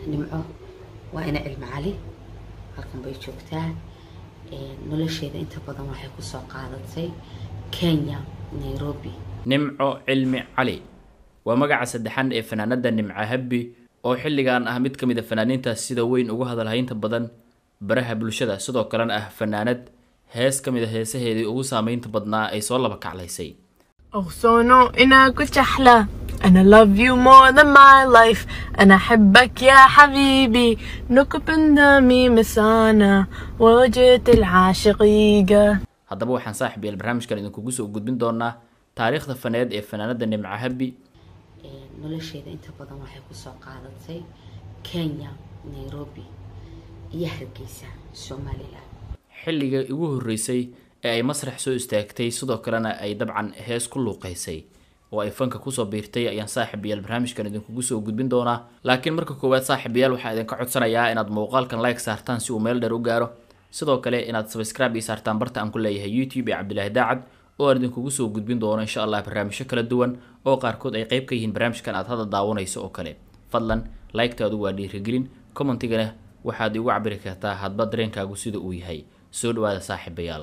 nimco waa ina cilmi cali halkan bay joogtaa nolosheeda inta badan waxay kusoo qaadatay kenya nairobi nimco cilmi cali waa magaca saddexan ee fanaanada nimco habbi oo xilligan ah mid ka mid a fanaaniintaas sida weyn ugu hadalhaynta badan baraha bulshada sidoo kalena ah fanaanad hees ka mid a heesaheedii ugu saameynta badnaa ay soo laba kaclaysay أغصانو إنا كنت أحلى أنا love you more than my life أنا أحبك يا حبيبي نكب دمي مسانا وجهة العاشقيقة haddaba waxaan saaxib yael barnaamijkan idinkugu soo gudbin doonaa taariikhda faneed ee fanaanada nimco habbi nolosheeda inta badan waxay kusoo qaadatay kenya nairobi iyo hargeysa somalilan xilliga ugu horreysay ee ay masrax soo istaagtay sidoo kalena ay dabcan hees ku luuqeysay oo ay fanka kusoo biirtay ayaan saaxib yael barnaamijkan idinkugu soo gudbin doonaa laakiin marka koowaad saaxib yael waxaa idinka codsanayaa inaad muuqaalkan like saartaan si uu meel dheer u gaaro sidoo kale inaad subscribe ii saartaan barta aan ku leeyahay youtube ee cabdilaahi daacad oo aan idinkugu soo gudbin doono insha allah barnaamijyo kala duwan oo qaarkood ay qayb ka yihiin barnaamijkan aad hadda daawanayso oo kale fadlan like-taadu waa dhiirigelin commentigana waxaad igu cabiri kartaa hadba dareenkaagu sida uu yahay soo dhawaada saaxiibayaal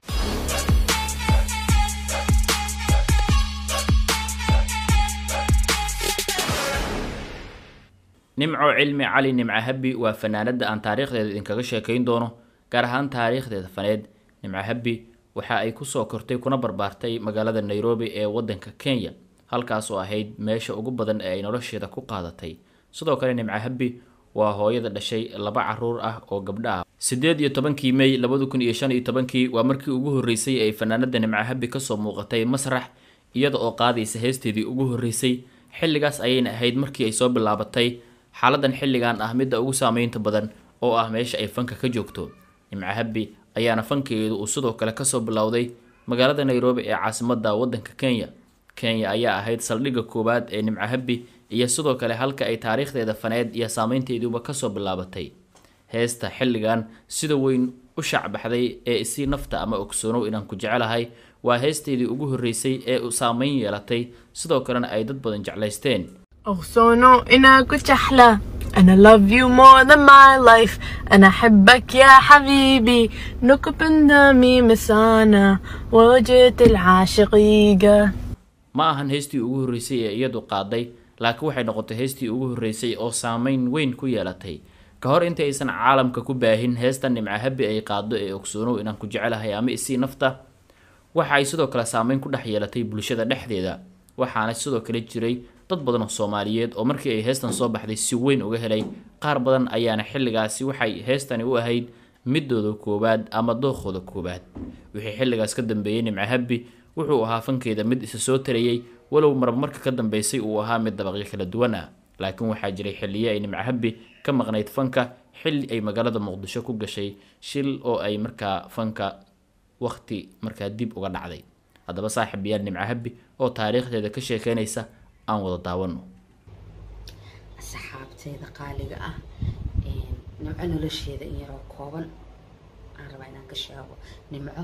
nimco cilmi cali nimco habbi waa fanaanada aan taariikhdeeda idinkaga sheekayn doono gaar ahaan taariikhdeeda faneed nimco habbi waxa ay kusoo kortay kuna barbaartay magaalada nairobi ee wadanka kenya halkaas oo ahayd meesha ugu badan ee ay nolosheeda ku qaadatay sidoo kale nimco habbi waa hooyada dhashay laba caruur ah oo gabdho ah sideed iyo tobankii may labada kun iyo shan iyo tobankii waa markii ugu horreysay ay fanaanada nimco habbi kasoo muuqatay masrax iyada oo qaadaysa heesteedii ugu horreysay xilligaas ayayna ahayd markii ay soo bilaabatay xaaladan xilligan ah midda ugu saameynta badan oo ah meesha ay fanka ka joogto nimco habbi ayaana fankeedu uu sidoo kale kasoo bilowday magaalada nairobi ee caasimada wadanka kenya kenya ayaa ahayd saldhigga koowaad ee nimco habbi iyo sidoo kale halka ay taariikhdeeda faneed iyo saameynteeduba kasoo bilaabatay heesta xilligan sida weyn u shacbaxday ee isii nafta ama ogsoonow inaan ku jecelahay waa heesteedii ugu horreysay ee u saameyn yeelatay sidoo kalena ay dad badan jeclaysteen أغصانو إنا كنت أحلى أنا love you more than my life أنا أحبك يا حبيبي نكب دمي مسانا وجهة العاشقيقة ma ahan heestii ugu horreysay ee iyadu qaaday laakiin waxay noqotay heestii ugu horreysay oo saameyn weyn ku yeelatay ka hor inta aysan caalamka ku baahin heesta nimco habbi ay qaado ee ogsoonow inaan ku jecelahay ama isii nafta waxa ay sidoo kale saameyn ku dhex yeelatay bulshada dhexdeeda waxaana sidoo kale jiray dad badan oo soomaaliyeed oo markii ay heestan soo baxday si weyn uga helay qaar badan ayaana xilligaasi waxay heestani u ahayd midooda koowaad ama dookooda koowaad wixii xilligaas ka dambeeyey nimco habbi wuxuu ahaa fankeeda mid isa soo tarayey walow marba marka ka dambeysay uu ahaa mid dabaqyo kala duwan ah laakiin waxaa jiray xilliyo ay nimco habbi ka maqnayd fanka xilli ay magaalada muqdisho ku gashay shil oo ay markaa fanka waqti markaa dib uga dhacday haddaba saaxib yaal nimco habbi oo taariikhdeeda ka sheekeynaysa aan wada daawano asxaabteeda qaaliga ah nimco nolosheeda in yaroo kooban aan rabaa inaan ka sheego nimco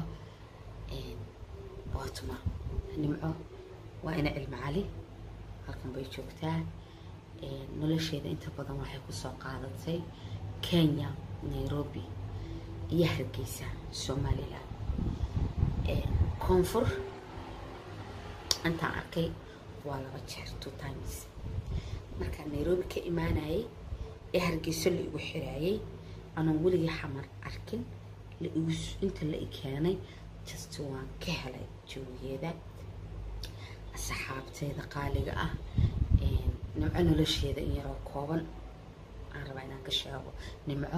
waa tuma nimco waa ina cilmi cali halkan bay joogtaa nolosheeda inta badan waxay kusoo qaadatay kenya nairobi iyo hargeysa somalilan koonfur intaan arkay waa laba jeer two times markaan nairobi ka imaanayay ee hargeyso la igu xiraayay anoon weligii xamar arkin la igu inta la i keenay just waan ka helay joogeeda asxaabteeda qaaliga ah nimco nolosheeda in yaroo kooban aan rabaa inaan ka sheego nimco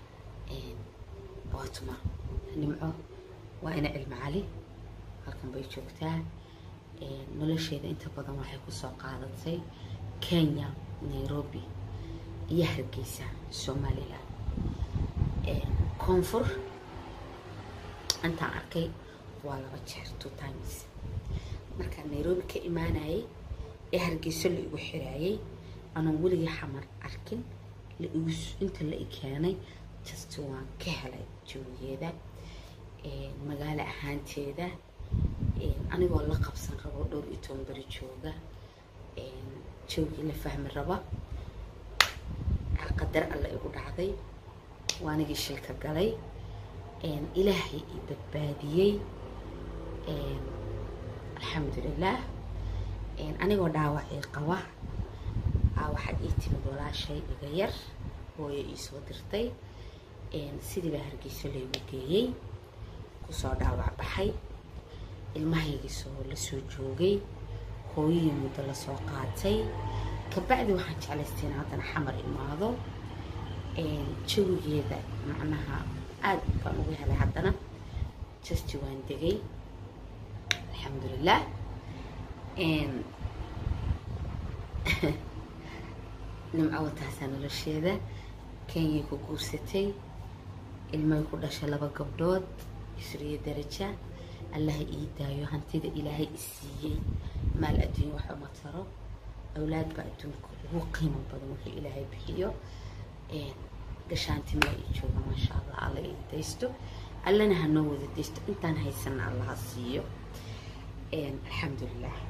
waa tuma nimco waa ina cilmi cali halkan bay joogtaa nolosheeda inta badan waxay kusoo qaadatay kenya nairobi iyo hargeysa somalilan koonfur intaan arkay waa laba jeer two times markaan nairobi ka imaanayay ee hargeyso la igu xiraayay anoon weligii xamar arkin la igu inta la i keenay just waan ka helay joogeeda magaalo ahaanteeda anigoo la qabsan rabo dhowr iyo toban beri jooga joogii la fahmi raba waxaa qadar alla igu dhacday waanigii shilka galay ilaahay ii badbaadiyey alxamdulilah anigoo dhaawacii qaba waxaad ii timid walaashay iga yar hooyo ii soo dirtay sidii baa hargeyso laygu geeyey kusoo dhaawac baxay ilmahaygii soo lasoo joogay hooyihii muddo lasoo qaatay kabacdi waxaan jeclaystay in haddana xamar imaado jawigeeda macnaha aada baan ugu helay haddana justi waan degay alxamdulilah nimco wataasaa nolosheeda kenyay ku guursatay ilmay ku dhashay laba gabdhood isriyo daraja allaha ii daayo hantida ilaahay i siiyey maal adduunya wax uma taro awlaad baa adduunka ugu qiimo badan wuxuu ilaahay bixiyo gashaantimaa ii jooga maasha allah alla ii daysto allana hanoo wada daysto intaan haysana allaha siiyo alxamdulilah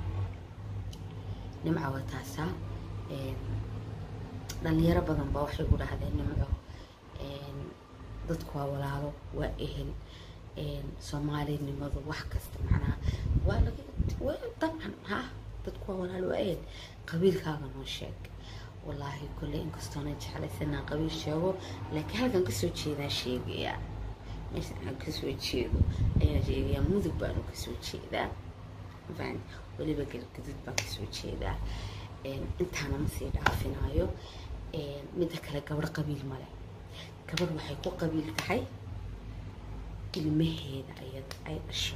nimca waa taasaa dhalinyaro badan baa waxay ku dhahdeen nimco dadku waa walaalo waa ehel soomaalinimadu wax kasta macnaha waa laga dabcan ha dadku waa walaalo waa ehel qabiilkaaga noo sheeg wallaahi kolley inkastoona jeclaysanaa qabiil sheego laakiin halkan kasoo jeedaa sheegaya meesha aan kasoo jeedo ayaan sheegayaa mudug baanu kasoo jeedaa faan weliba galgadud baan kasoo jeedaa intaana ma sii dhaafinaayo midda kale gabadh qabiil male gabadh waxay ku qabiil tahay ilmaheeda ayada ay dhasho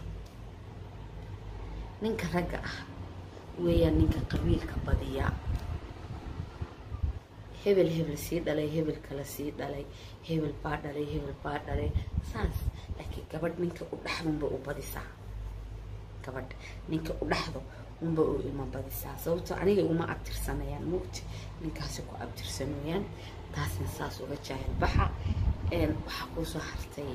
ninka ragga ah weeyaan ninka qabiilka badiyaa hebel hebel sii dhalay hebel kale sii dhalay hebel baa dhalay hebel baa dhalay saas laakiin gabadh ninka u dhaxdunba u badisaa gabadh ninka u dhaxdo unba u ilma badisaa sababtoo aniga iguma abtirsanayaan mugti ninkaasi ku abtirsanooyaan taasna saas uga jaahil baxa waxaa kuusoo hartay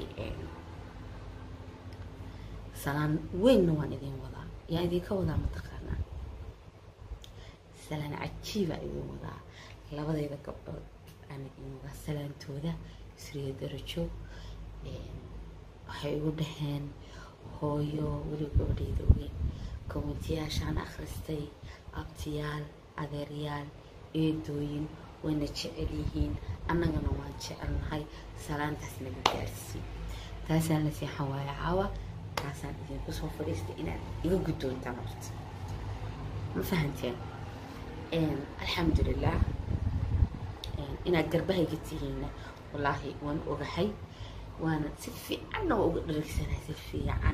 salaan weynna waan idin wadaa yaa idinka wadaa mataqaanaa salaan cajiiba idin wadaa labadayda gabdhood aan idin wadaa salaantooda isriyo darajo waxay igu dhaheen hooyo weli gabadhayda weyn komintiyaashaan akhristay abtiyaal adeeryaal eedooyin wayna jecel yihiin annagana waan jecelnahay salaantaas naga gaarsii taasaan la seexan waaya caawa taasaan idinku soo fadhiistay inaad iga guddoontaan horta ma fahanteen alxamdulilah inaad garbahayga tihiinna wallaahi waan ogahay waana si fiicanna waa uga dharagsanahay si fiican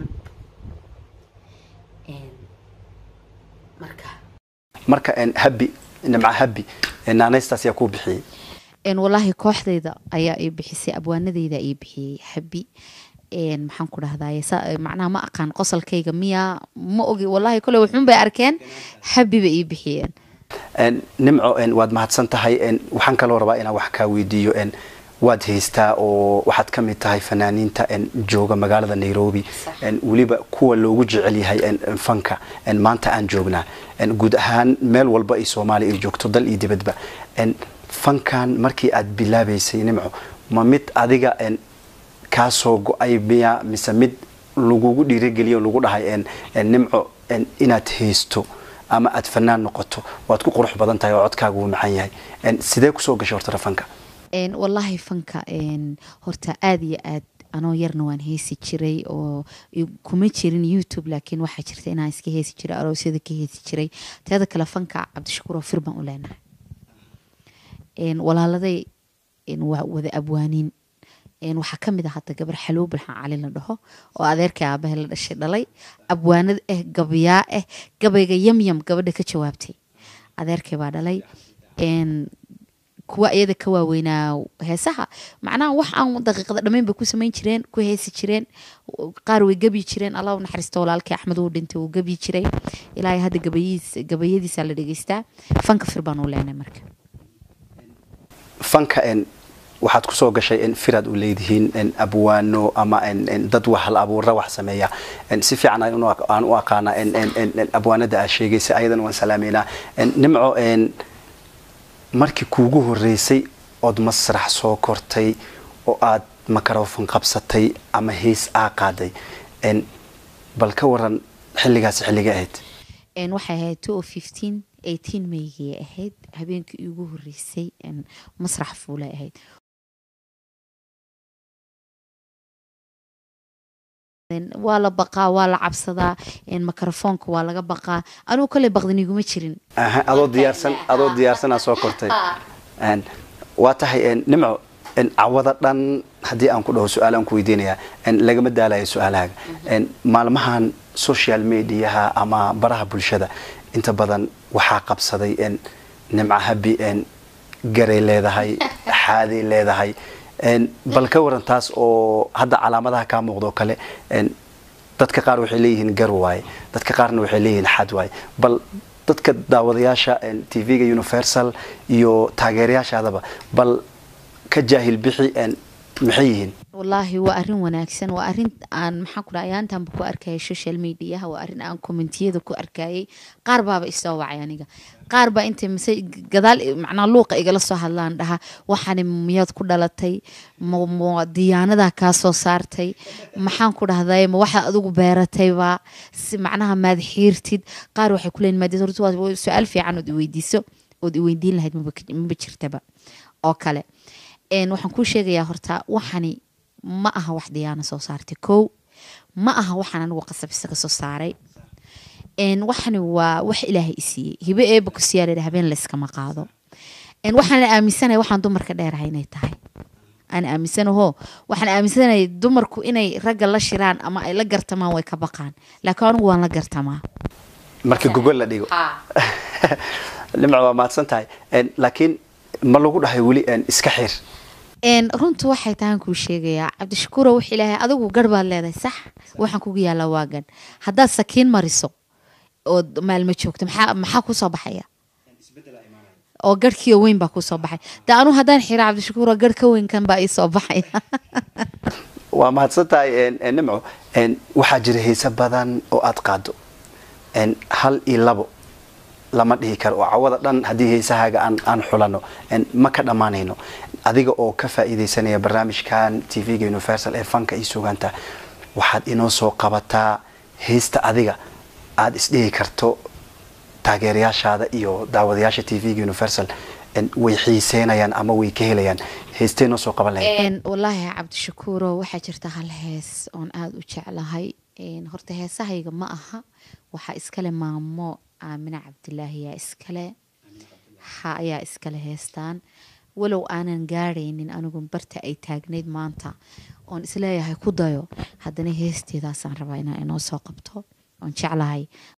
marka marka habi nimca habi naanaystaas yaa kuu bixiyey walaahi kooxdayda ayaa ii bixisay abwaanadeyda ii bixiyey habi maxaan ku dhahdaye macnaha ma aqaan qosolkayga miya ma ogi wallahi kole wuxuun bay arkeen habi bay ii bixiyeen nimco waad mahadsan tahay waxaan kaloo rabaa inaan wax kaa weydiiyo waad haystaa oo waxaad ka mid tahay fanaaniinta jooga magaalada nairobi weliba kuwa loogu jecel yahay fanka maanta aan joognaa guud ahaan meel walba ay soomaaliya ay joogto dal iyo dibadba fankan markii aad bilaabaysay nimco ma mid adiga kaasoo go-ay miya mise mid lagugu dhiirigeliyo lagu dhahay nimco inaad haysto ama aad fanaan noqoto waad ku qurux badan tahay oo codkaagu uu macaan yahay sidee kusoo gashay horta fanka wallaahi fanka horta aada iyo aad anoo yarna waan heesi jiray oo kuma jirin youtube laakiin waxaa jirta inaan iska heesi jiray aroosyada ka heesi jiray teeda kale fanka cabdishakuur oo fir baan u leenahay walaaladay waa wada abwaaniin waxaa kamid ah hata gabar xalwo bilxan cali la dhaho oo adeerkii aabahe la dhashay dhalay abwaanad ah gabyaa ah gabayga yamyam gabadha ka jawaabtay adeerkii baa dhalay kuwa iyada ka waaweynaa heesaha macnaha wax aan daqiiqada dhammayn bay ku samayn jireen ku heesi jireen qaar way gebyi jireen allah u naxariisto walaalkii axmed uu dhintay uu gebyi jiray ilaahay hadda gabayadiis gabayadiisa la dhegeystaa fanka fir baan u leenay marka fanka waxaad kusoo gashay firaad u leedihiin abwaano ama dad wax hal abuura wax sameeya si fiican aan u aqaana abwaanada aa sheegaysa ayadan waan salaameynaa nimco markii kuugu horeysay ood masrax soo kortay oo aad makarofon qabsatay ama hees aa qaaday n bal ka waran xilligaasi xilliga ahayd Een, waxay ahayd two of fifteen eighteen maygay ahayd habeenkii iigu horeysay een, masrax fuulay ahayd Een, waa la baqaa waa la cabsadaa een, makarafoonka waa laga baqaa anugu kale baqdin iguma jirin aha adoo diyaarsan adoo diyaarsanaa soo kortay Een, waa tahay een, nimco een, cawada dhan haddii aan ku dhaho su-aal aan ku weydiinayaa een, lagama daalayo su-aalahaaga Een, maalmahan social mediaha ama baraha bulshada inta badan waxaa qabsaday een, nimco habi een, garay leedahay xaaday leedahay Een, bal ka waran taas oo hadda calaamadaha kaa muuqdo kale een, dadka qaar waxay leeyihiin gar waaye dadka qaarna waxay leeyihiin xad waaye bal dadka daawadayaasha een, tv-ga universal iyo taageerayaashaadaba bal ka jaahil bixi een, maxay yihiin wallaahi waa arrin wanaagsan waa arrin aan maxaan ku dhahay ayaantanba ku arkayay social mediaha waa arrin aan commentiyada ku arkayay qaar baaba isoo wacay aniga qaar baa intay mise gadaal macnaa luuqa igala soo hadlaan dhaha waxaani miyaad ku dhalatay ma ma diyaanadaa kaa soo saartay maxaan ku dhahday ma waxaad adigu beeratayba si macnaha maad xiirtid qaar waxay ku leeyihin maadid horta waa su-aal fiican ood iweydiiso ood iweydiin lahayd maba maba jirtaba oo kale een waxaan kuu sheegayaa horta waxani ma aha wax diyaana soo saartay kow ma aha waxaan anigu qasab isaga soo saaray een waxani waa wax ilaahay isiiyey hibe eeba ku siyaala habeen layskama qaado een waxaan aaminsanahay waxaan dumarka dheerahay inay tahay aan aaminsanaho waxaan aaminsanahay dumarku inay ragga la shiraan ama ay la gartamaan way ka baqaan laakiin anigu waan la gartamaa marka gogol la dhigo nimco waa mahadsan tahay Een, laakiin ma lagu dhahay weli een, iska xir een runtu waxay tahan kuu sheegayaa cabdishakuuro wax ilaahay adigu garh baad leedahay sax waxaan kugu yaallaa waa gadh haddaad sakiin mariso ood maalmo joogto maxaa maxaa kusoo baxaya oo garhkiio weyn baa kusoo baxay de anu haddaan xira cabdishakuuro garh ka weyn kan baa iisoo baxaya waa mahadsan tahay een, een, nimco Een, waxaa jira heese badan oo aad qaado Een, hal iyo labo lama dhihi karo oo cawada dhan haddii heesahaaga aan aan xulano Een, ma ka dhammaanayno adiga oo ka faa'iidaysanaya barnaamijkan tv-ga universal ee fanka iyo sugaanta waxaad inoo soo qabataa heesta adiga aad isdhihi karto taageerayaashaada iyo daawadayaasha tv-ga universal Een, way xiiseynayaan ama way ka helayaan heestee noo soo qaban lahayd Een, wallaahi cabdishakuuro waxaa jirta hal hees oon aada u jeclahay Een, horta heesahayga ma aha waxaa iskale maamo aamine cabdilaahi yaa iskale ha ayaa iskale heestaan walow aanan gaadhaynin anigu barta ay taagnayd maanta oon isleeyahay ku dayo haddana heesteedaasaan rabaa inaan inoo soo qabto oon jeclahay